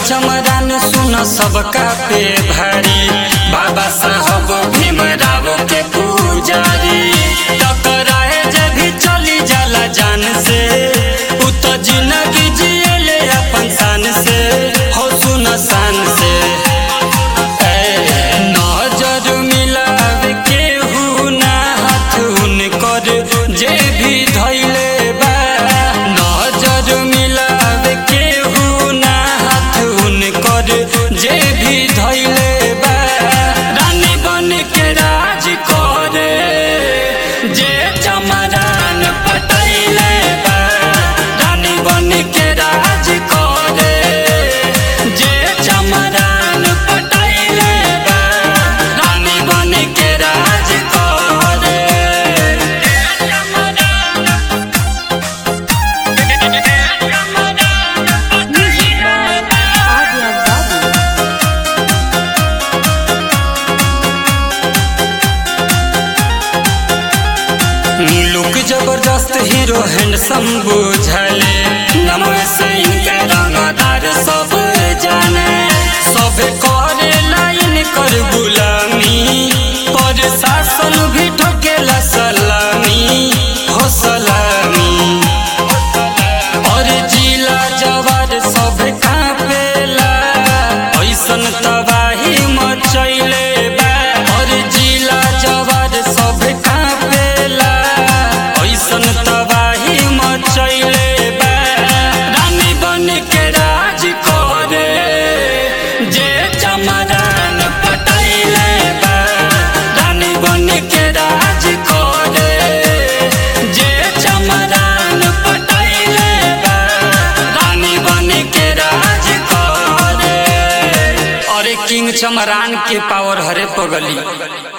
चमरान सुन सबका पे भारी बाबा साहब भीमराव के पुजारी टकराए जब भी चली जाला जान से उ तो जिंदगी जियले अपन शान से हो सुन शान से ए, नजर मिलावे केहू ना हाथ उनकर जे भी धैले बा नजर मिलावे केहू ना हाथ उनकर जे भी धैले बा रानी बन के राज करे जे चमरान पटैले बा रानी बन के राज करे जे चमरान पटैले बा रानी बन के राज करे Adya Babu. लुक जबरदस्त हीरो हैंडसम बुझले नमः से इनके रंगदार सब जाने सब करे लाइन कर गुलामी पर शासन भी ठोकेला सलामी हो सलामी और जिला जवार सब कापेला ऐसन तबाही मचैले बा और जिला जवार सब कापेला ऐसन तबाही मचैले बा रानी बन के राज करे जे चमरान पटैले बा रानी बन के राज करे जे चमरान पटैले बा रानी बन के राज करे अरे किंग चमरान के पावर हरे पगली